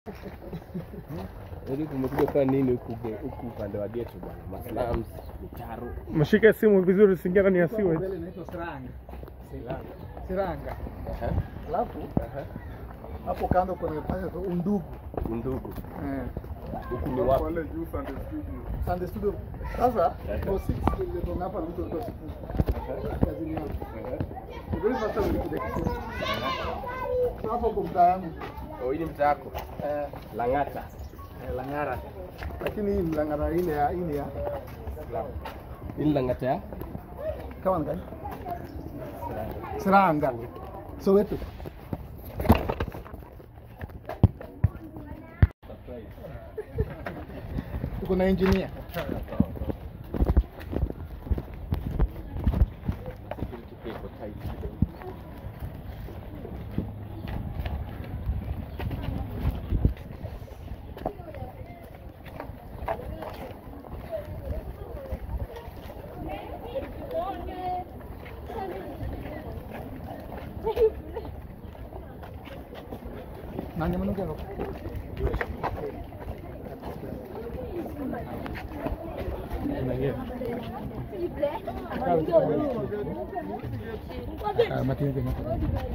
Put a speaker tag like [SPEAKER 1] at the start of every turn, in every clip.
[SPEAKER 1] Ili kumekuja kwa nini huku ge- huku upande wa geto bwana? Maslams, mitaro.
[SPEAKER 2] Mshike simu vizuri, usiingia ndani ya siwe.
[SPEAKER 3] Mbele inaitwa Siranga. Siranga.
[SPEAKER 1] Aha.
[SPEAKER 3] Alafu
[SPEAKER 1] Aha.
[SPEAKER 3] hapo kando kuna pale tu undugu.
[SPEAKER 1] Undugu.
[SPEAKER 3] Eh.
[SPEAKER 1] Huku ni wapi?
[SPEAKER 3] Sunday studio. Sasa for six ndio hapa na mtu alikuwa siku. Kazini yangu. Ndio sasa nilikuja Kisumu. Hapo kwa mtaa yangu.
[SPEAKER 1] Oh, hii ni mtaa wako.
[SPEAKER 3] Eh,
[SPEAKER 1] Lang'ata.
[SPEAKER 3] eh, Lang'ara. Lakini hii Lang'ara ile ya ile ya
[SPEAKER 1] Hii ni Lang'ata ya?
[SPEAKER 3] kama ni gani? Siranga. Soweto. Tuko na engineer.
[SPEAKER 1] Security pia iko tight kidogo.
[SPEAKER 3] Nani mnuke hapo? Ah, matini kwenye hapo.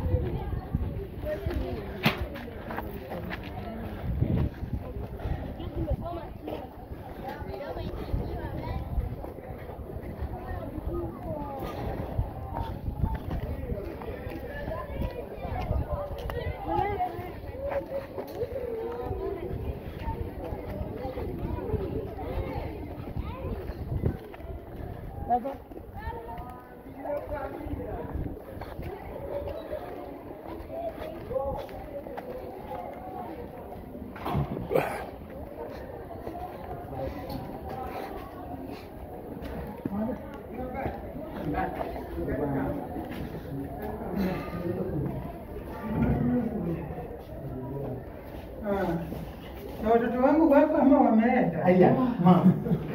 [SPEAKER 4] Na watoto wangu wako ama wameenda?
[SPEAKER 3] Aya, mama.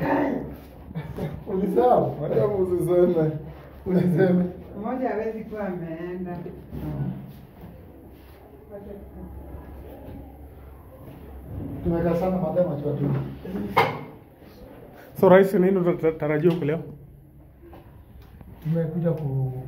[SPEAKER 3] Ulisahau? Hata usiseme. Uliseme.
[SPEAKER 4] Mmoja hawezi kuwa ameenda.
[SPEAKER 3] Tumekaa sana mapema tu watu.
[SPEAKER 2] So rais, nini unatarajia huku leo?
[SPEAKER 3] Tumekuja ku